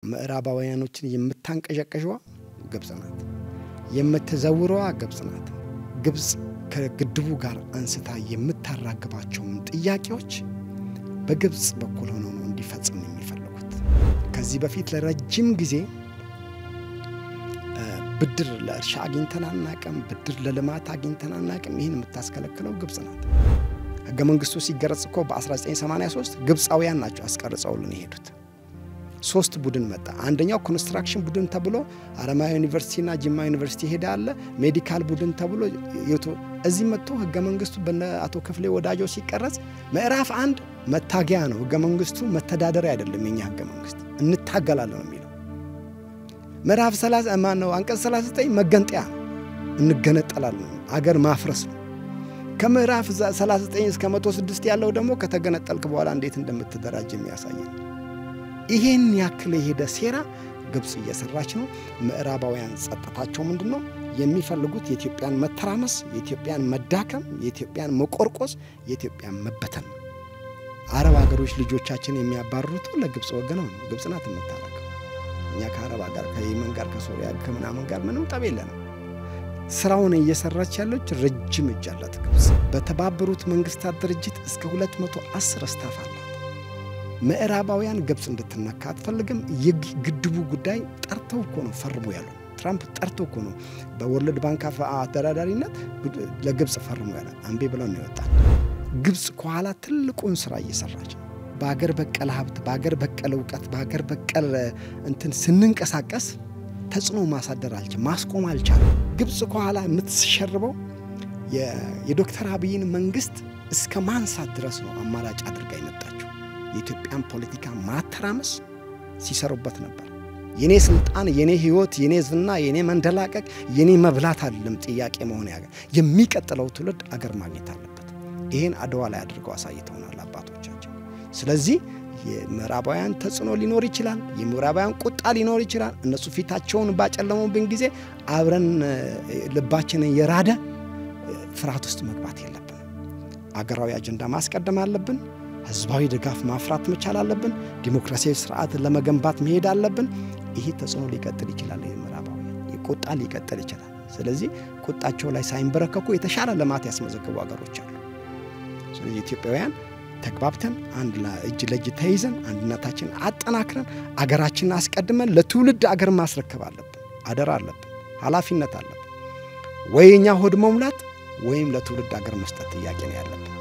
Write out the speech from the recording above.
ምዕራባውያኖችን የምታንቀዠቀዥዋ ግብጽ ናት። የምትዘውረዋ ግብጽ ናት። ግብጽ ከግድቡ ጋር አንስታ የምታራግባቸውን ጥያቄዎች በግብጽ በኩል ሆኖ ነው እንዲፈጽም የሚፈልጉት። ከዚህ በፊት ለረጅም ጊዜ ብድር ለእርሻ አግኝተን አናቅም፣ ብድር ለልማት አግኝተን አናቅም። ይህን የምታስከለክለው ግብጽ ናት። ህገ መንግስቱ ሲገረጽ እኮ በ1983 ግብፃውያን ናቸው አስቀርጸውልን የሄዱት። ሶስት ቡድን መጣ። አንደኛው ኮንስትራክሽን ቡድን ተብሎ አረማያ ዩኒቨርሲቲና ጅማ ዩኒቨርሲቲ ሄደ አለ። ሜዲካል ቡድን ተብሎ እዚህ መጥቶ ህገ መንግስቱ በነ አቶ ክፍሌ ወዳጆ ሲቀረጽ ምዕራፍ አንድ መታገያ ነው። ህገ መንግስቱ መተዳደሪያ አይደለም። የኛ ህገ መንግስት እንታገላለን ነው የሚለው። ምዕራፍ ማን ነው? አንቀጽ 39 መገንጠያ ነው። እንገነጠላለን፣ አገር ማፍረስ ነው። ከምዕራፍ 39 እስከ 106 ያለው ደግሞ ከተገነጠልክ በኋላ እንዴት እንደምትደራጅ የሚያሳይ ነው። ይሄን ያክል የሄደ ሴራ ግብፅ እየሰራች ነው። ምዕራባውያን ጸጥታቸው ምንድን ነው የሚፈልጉት? የኢትዮጵያን መተራመስ፣ የኢትዮጵያን መዳከም፣ የኢትዮጵያን መቆርቆስ፣ የኢትዮጵያን መበተን ነው። አረብ ሀገሮች ልጆቻችን የሚያባርሩት ለግብፅ ወገነው ነው። ግብፅ ናት የምታረገው። እኛ ከአረብ ጋር ከየመን ጋር ከሶሪያ ከምናምን ጋር ምንም ጠብ የለንም። ስራውን እየሰራች ያለች ረጅም እጅ አላት ግብፅ። በተባበሩት መንግስታት ድርጅት እስከ 210 ስታፍ አላት። ምዕራባውያን ግብፅ እንድትነካ አትፈልግም። የግድቡ ጉዳይ ጠርተው እኮ ነው ፈርሙ ያሉ ትራምፕ ጠርተው እኮ ነው በወርልድ ባንክ አደራዳሪነት ለግብፅ ፈርሙ ያለ አንቤ ብለው ነው ይወጣል። ግብፅ ከኋላ ትልቁን ስራ እየሰራች ነው። በአገር በቀል ሀብት፣ በአገር በቀል እውቀት፣ በአገር በቀል እንትን ስንንቀሳቀስ ተጽዕኖ ማሳደር አልች ማስቆም አልቻለም። ግብፅ ከኋላ የምትሸርበው የዶክተር አብይን መንግስት እስከ ማንሳት ድረስ ነው አማራጭ አድርጋ የመጣችው። የኢትዮጵያን ፖለቲካ ማተራመስ ሲሰሩበት ነበር። የኔ ስልጣን፣ የኔ ህይወት፣ የኔ ዝና፣ የኔ መንደላቀቅ፣ የኔ መብላት አይደለም ጥያቄ መሆን ያገ የሚቀጥለው ትውልድ አገር ማግኘት አለበት። ይህን አድዋ ላይ አድርገው አሳይተውናል አባቶቻችን። ስለዚህ የምዕራባውያን ተጽዕኖ ሊኖር ይችላል። የምዕራባውያን ቁጣ ሊኖር ይችላል። እነሱ ፊታቸውን ባጨለሙብን ጊዜ አብረን ልባችንን የራደ ፍርሃት ውስጥ መግባት የለብን። አገራዊ አጀንዳ ማስቀደም አለብን። ህዝባዊ ድጋፍ ማፍራት መቻል አለብን። ዲሞክራሲያዊ ስርዓትን ለመገንባት መሄድ አለብን። ይሄ ተጽዕኖ ሊቀጥል ይችላል። የምዕራባውያን ቁጣ ሊቀጥል ይችላል። ስለዚህ ቁጣቸው ላይ ሳይንበረከኩ የተሻለ ልማት ያስመዘገቡ ሀገሮች አሉ። ስለዚህ ኢትዮጵያውያን ተግባብተን አንድ እጅ ለእጅ ተይዘን አንድነታችን አጠናክረን አገራችንን አስቀድመን ለትውልድ አገር ማስረከብ አለብን። አደራ አለብን፣ ኃላፊነት አለብን። ወይ እኛ ሆድ መሙላት ወይም ለትውልድ አገር መስጠት ጥያቄ ነው ያለብን።